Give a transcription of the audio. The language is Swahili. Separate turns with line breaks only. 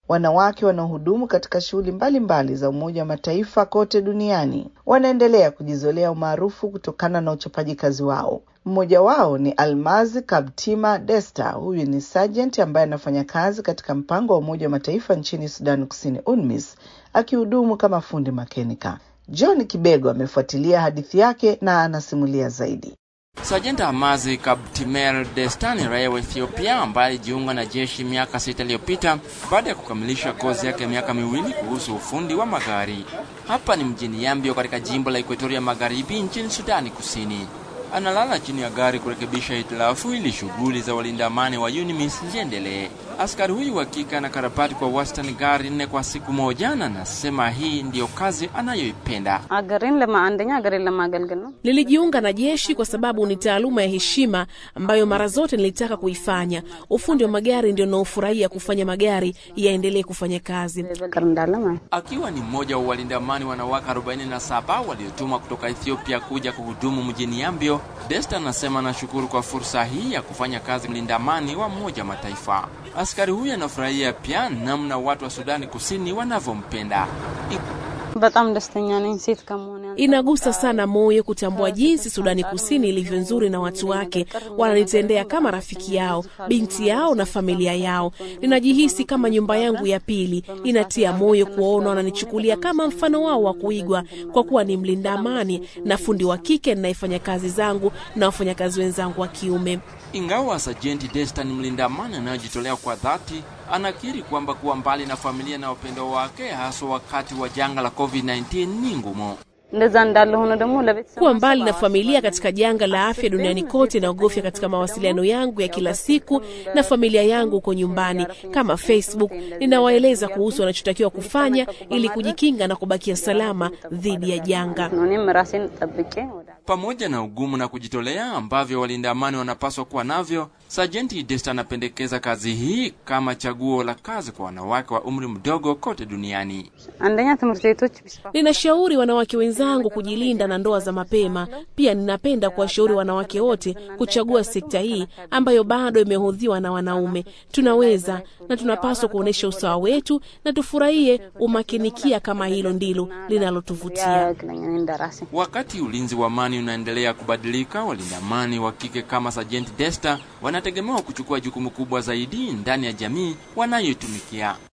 Wanawake wanaohudumu katika shughuli mbalimbali za Umoja wa Mataifa kote duniani wanaendelea kujizolea umaarufu kutokana na uchapaji kazi wao. Mmoja wao ni Almazi Kabtima Desta. Huyu ni sergeant ambaye anafanya kazi katika mpango wa Umoja wa Mataifa nchini Sudani Kusini, UNMISS, akihudumu kama fundi makenika. John Kibego amefuatilia hadithi yake na anasimulia zaidi.
Sajenta Amazi Kabtimer Destani, raia wa Ethiopia ambaye alijiunga na jeshi miaka sita iliyopita baada ya kukamilisha kozi yake ya miaka miwili kuhusu ufundi wa magari. Hapa ni mjini Yambio katika jimbo la Ekuatoria Magharibi nchini Sudani Kusini. Analala chini ya gari kurekebisha hitilafu ili shughuli za walinda amani wa UNMISS ziendelee. Askari huyu wa kike anakarabati kwa wastani gari nne kwa siku moja, na anasema hii ndiyo kazi anayoipenda.
አገሬን ለማ አንደኛ አገሬን ለማገልገል ነው።
Nilijiunga na jeshi kwa sababu ni taaluma ya heshima ambayo mara zote nilitaka kuifanya. Ufundi wa magari ndio naofurahia kufanya magari yaendelee kufanya kazi.
ፍቅር እንዳለ ማለት
Akiwa ni mmoja wa walinda amani wanawake 47 waliotumwa kutoka Ethiopia kuja kuhudumu mjini Yambio, Desta anasema anashukuru kwa fursa hii ya kufanya kazi mlinda amani wa Umoja wa Mataifa. Askari huyu anafurahia pia namna watu wa Sudani Kusini wanavyompenda.
በጣም ደስተኛ ነኝ ሴት ከመሆን ያንጻር።
Inagusa sana moyo kutambua jinsi Sudani Kusini ilivyo nzuri na watu wake wananitendea kama rafiki yao, binti yao na familia yao. Ninajihisi kama nyumba yangu ya pili. Inatia moyo kuwaona wananichukulia kama mfano wao wa kuigwa, kwa kuwa ni mlinda amani na fundi wa kike ninayefanya kazi zangu na wafanyakazi wenzangu wa kiume.
Ingawa Sajenti Desta ni mlinda amani anayejitolea kwa dhati, anakiri kwamba kuwa mbali na familia na upendo wake, haswa wakati wa janga la COVID-19 ni ngumu.
እንደዛ እንዳለ ሆኖ ደግሞ ለቤተሰብ
Kuwa mbali na familia katika janga la afya duniani kote naogofya katika mawasiliano yangu ya kila siku na familia yangu huko nyumbani, kama Facebook. Ninawaeleza kuhusu wanachotakiwa kufanya ili kujikinga na kubakia salama dhidi ya janga.
ነው እኔም ራሴን ጠብቄ ወደ
Pamoja na ugumu na kujitolea ambavyo walinda amani wanapaswa kuwa navyo, Sajenti Desta anapendekeza kazi hii kama chaguo la kazi kwa wanawake wa umri mdogo kote duniani.
አንደኛ ትምህርት ቤቶች ቢስፋፉ
Ninashauri wanawake wenzangu kujilinda na ndoa za mapema. Pia ninapenda kuwashauri wanawake wote kuchagua sekta hii ambayo bado imehudhiwa na wanaume. Tunaweza na tunapaswa kuonyesha usawa wetu na tufurahie umakinikia kama hilo ndilo linalotuvutia.
ያግለኛ እንደ ራሴ
Wakati ulinzi wa amani unaendelea kubadilika, walinda amani wa kike kama Sajenti Desta wanategemewa kuchukua jukumu kubwa zaidi ndani ya jamii wanayoitumikia.